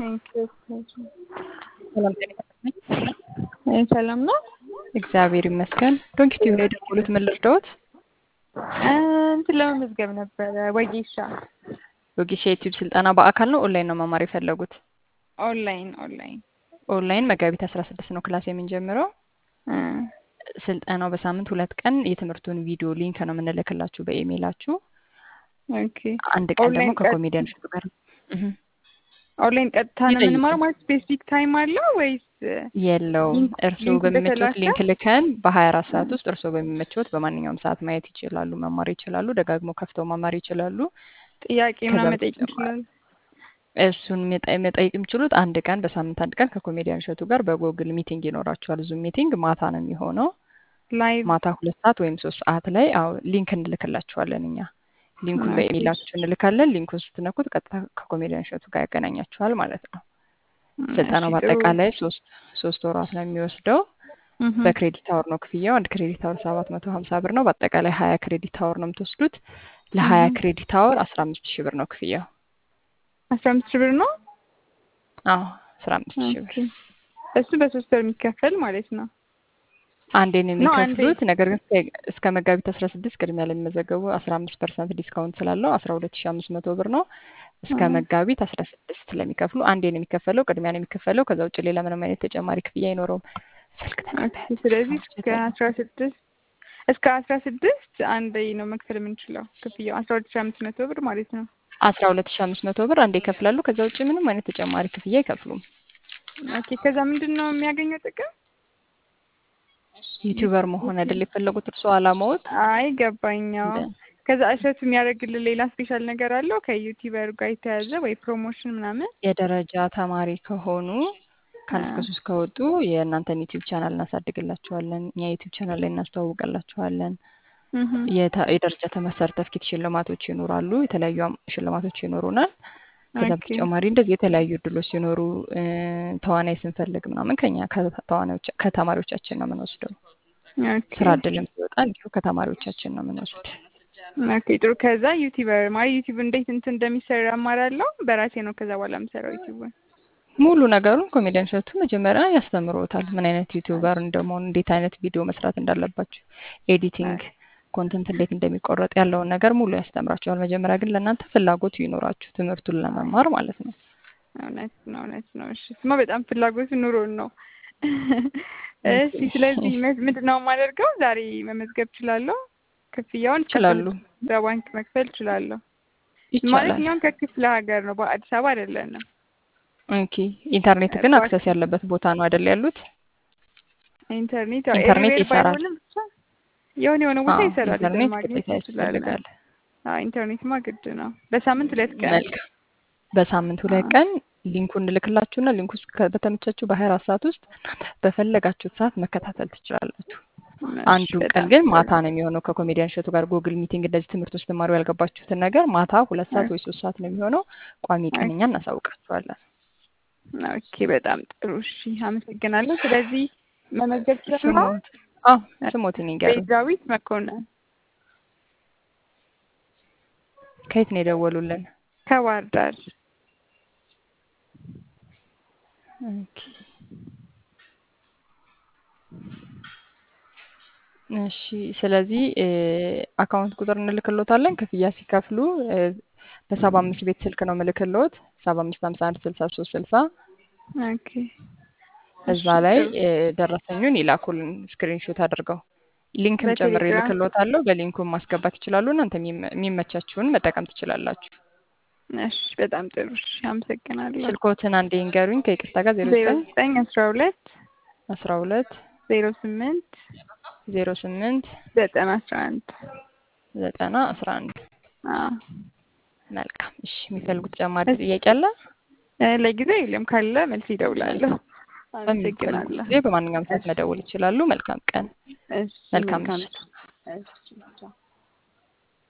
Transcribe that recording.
ሰላም ጤና ይስጥልኝ። ሰላም ነው። እግዚአብሔር ይመስገን። ዶንኪ ቲዩብ ነው የደወሉት። ምን ልርዳዎት? እንትን ለመመዝገብ ነበረ ወጌሻ ወጌሻ የዩቲዩብ ስልጠና በአካል ነው ኦንላይን ነው መማር የፈለጉት? ኦንላይን ኦንላይን ኦንላይን መጋቢት አስራ ስድስት ነው ክላስ የምንጀምረው። ስልጠናው በሳምንት ሁለት ቀን የትምህርቱን ቪዲዮ ሊንክ ነው የምንልክላችሁ በኢሜይላችሁ። ኦኬ አንድ ቀን ደግሞ ኦንላይን ከኮሜዲያን እሸቱ ጋር እህ ኦንላይን ቀጥታ ነው ይጠይቁ። የምንማረው ማለት ስፔሲፊክ ታይም አለው ወይስ የለውም። ሊንክ- እርስዎ ሊንኩ በሚመቾት በተላከ? ሊንክ ልከን በሀያ አራት ሰዓት ውስጥ እርስዎ በሚመቾት በማንኛውም ሰዓት ማየት ይችላሉ፣ መማር ይችላሉ፣ ደጋግሞ ከፍተው መማር ይችላሉ። ጥያቄ ከዛ ምናምን መጠየቅ በተጨማሪ እንችላለን? እሱን መጠ- መጠየቅ የሚችሉት አንድ ቀን በሳምንት አንድ ቀን ከኮሜዲያን እሸቱ ጋር በጎግል ሚቲንግ ይኖራችኋል። ዙም ሚቲንግ ማታ ነው የሚሆነው። ላይቭ ማታ ሁለት ሰዓት ወይም ሶስት ሰዓት ላይ አዎ ሊንክ እንልክላችኋለን እኛ ሊንኩን ኦኬ። በኢሜይላችሁ እንልካለን። ሊንኩን ስትነኩት ቀጥታ ከኮሜዲያን እሸቱ ጋር ያገናኛችኋል ማለት ነው። ስልጠናው እሺ፣ ጥሩ። በአጠቃላይ ሶስት ሶስት ወራት ነው የሚወስደው። እህ፣ በክሬዲት አወር ነው ክፍያው። አንድ ክሬዲት አወር ሰባት መቶ ሀምሳ ብር ነው። በአጠቃላይ ሀያ ክሬዲት አወር ነው የምትወስዱት። ለሀያ እህ። ክሬዲት አወር አስራ አምስት ሺህ ብር ነው ክፍያው። አስራ አምስት ሺህ ብር ነው። አዎ አስራ አምስት ሺህ ብር ኦኬ። እሱ በሶስት ወር የሚከፈል ማለት ነው። አንዴ ነው ነው አንዴ የሚከፍሉት። ነገር ግን እስከ- እስከ መጋቢት አስራ ስድስት ቅድሚያ ለሚመዘገቡ አስራ አምስት ፐርሰንት ዲስካውንት ስላለው አስራ ሁለት ሺህ አምስት መቶ ብር ነው። እስከ እህ፣ መጋቢት አስራ ስድስት ለሚከፍሉ አንዴ ነው የሚከፈለው፣ ቅድሚያ ነው የሚከፈለው። ከዛ ውጭ ሌላ ምንም አይነት ተጨማሪ ክፍያ አይኖረውም። ስልክ ኦኬ። ተቀበል ስለዚህ እስከ አስቸጋሪ አስራ ስድስት እስከ አስራ ስድስት አንዴ ነው መክፈል የምንችለው ክፍያው አስራ ሁለት ሺህ አምስት መቶ ብር ማለት ነው። አስራ ሁለት ሺህ አምስት መቶ ብር አንዴ ይከፍላሉ። ከዛ ውጭ ምንም አይነት ተጨማሪ ክፍያ አይከፍሉም። ኦኬ። ከዛ ምንድን ነው የሚያገኘው ጥቅም? ዩቲዩበር መሆን አይደል የፈለጉት እርስዎ አላማዎት? አይ ገባኛው። እንደ- ከዛ እሸቱ የሚያደርግልን ሌላ ስፔሻል ነገር አለው ከዩቲዩበር ጋር የተያዘ ወይ ፕሮሞሽን ምናምን? የደረጃ ተማሪ ከሆኑ ከአንድ እስከ አ- ሶስት ከወጡ የእናንተን ዩቲዩብ ቻናል እናሳድግላችኋለን። እኛ ዩቲዩብ ቻናል ላይ እናስተዋውቅላችኋለን። እህ፣ የተ- የደረጃ ትምህርት ሰርተፍኬት ሽልማቶች ይኖራሉ። የተለያዩ አም- ሽልማቶች ይኖሩናል። ከዛ ኦኬ በተጨማሪ እንደዚህ የተለያዩ እድሎች ሲኖሩ እ፣ ተዋናይ ስንፈልግ ምናምን ከኛ ከተዋናዮች ከተማሪዎቻችን ነው የምንወስደው። ኦኬ ስራ እድልም ሲወጣ እንዲሁ ከተማሪዎቻችን ነው የምንወስድ። ኦኬ ጥሩ። ከዛ ዩቲዩበር ማለት ዩቲዩብ እንዴት እንትን እንደሚሰራ እማራለሁ በራሴ ነው ከዛ በኋላ የምሰራው ዩቲዩብን። ሙሉ ነገሩን ኮሜዲያን እሸቱ መጀመሪያ ያስተምሮታል። ምን አይነት ዩቲዩበር እንደመሆን፣ እንዴት አይነት ቪዲዮ መስራት እንዳለባችሁ፣ ኤዲቲንግ፣ ኮንተንት እንዴት እንደሚቆረጥ ያለውን ነገር ሙሉ ያስተምራችኋል። መጀመሪያ ግን ለእናንተ ፍላጎቱ ይኖራችሁ ትምህርቱን ለመማር ማለት ነው። እውነት ነው እውነት ነው። እሺ ስማ በጣም ፍላጎቱ ኑሮን ነው። እሺ ስለዚህ መ- ምንድን ነው የማደርገው? ዛሬ መመዝገብ እችላለሁ? ክፍያውን ይችላሉ፣ ከፍል- በባንክ መክፈል እችላለሁ? ማለት ይቻላል። እኛም ከክፍለ ሀገር ነው በአዲስ አበባ አይደለንም። ኦኬ። ኢንተርኔት ግን ባክ- አክሰስ ያለበት ቦታ ነው አይደል ያሉት? ኢንተርኔት ያው ኢንተርኔት ኤቭሪዌር ይሰራል። ባይሆንም ብቻ የሆነ የሆነ ቦታ አዎ ይሰራል። ይዘን ኢንተርኔት ማግኘት ግዴታ እንችላለን። ያስፈልጋል። አዎ ኢንተርኔትማ ግድ ነው። በሳምንት ሁለት ቀን መልካም። በሳምንት ሁለት አዎ። ቀን ሊንኩን እንልክላችሁና ሊንኩ ውስጥ ከ- በተመቻችሁ በሀያ አራት ሰዓት ውስጥ እናንተ በፈለጋችሁት ሰዓት መከታተል ትችላላችሁ። እሺ አንዱ ቀን በጣም ግን ጥሩ። ማታ ነው የሚሆነው ከኮሜዲያን እሸቱ ጋር ጉግል ሚቲንግ እንደዚህ ትምህርት ውስጥ ተማሩ ያልገባችሁትን ነገር ማታ ሁለት ሰዓት ወይ ሶስት ሰዓት ነው የሚሆነው። ቋሚ ቀን እኛ እናሳውቃችኋለን። ኦኬ በጣም ጥሩ። እሺ አመሰግናለሁ። ስለዚህ መመዝገብ ይችላል። ስሞት አዎ ስሞትን ይንገሩኝ። ቤዛዊት መኮንን ከየት ነው የደወሉልን? ከባህር ዳር። ኦኬ። እሺ ስለዚህ እ፣ አካውንት ቁጥር እንልክሎታለን። ክፍያ ሲከፍሉ እ፣ በሰባ አምስት ቤት ስልክ ነው ምልክሎት ሰባ አምስት ሀምሳ አንድ ስልሳ ሶስት ስልሳ ኦኬ እዛ እሺ ላይ ጥሩ። እ፣ ደረሰኙን ይላኩልን ስክሪንሾት አድርገው። ሊንክም ጨምሬ በቴሌግራም እልክሎታለሁ። በሊንኩን ማስገባት ይችላሉ። እናንተ የሚመ- የሚመቻችሁን መጠቀም ትችላላችሁ። እሺ በጣም ጥሩ። እሺ አመሰግናለሁ። ስልኮትን አንዴ ይንገሩኝ ከይቅርታ ጋር ዜሮ ዜሮ ዘጠኝ ዘጠኝ አስራ ሁለት አስራ ሁለት ዜሮ ስምንት ዜሮ ስምንት ዘጠና አስራ አንድ ዘጠና አስራ አንድ አዎ መልካም። እሺ የሚፈልጉት ተጨማሪ እሺ ጥያቄ አለ? እ፣ ለጊዜው የለም። ካለ መልስ ይደውላለሁ። መልካም። በሚፈልጉት አመሰግናለሁ። ጊዜ በማንኛውም ሰዓት እሺ መደወል ይችላሉ። መልካም ቀን። እሺ መልካም መልካም ምሽት። እሺ ቻው።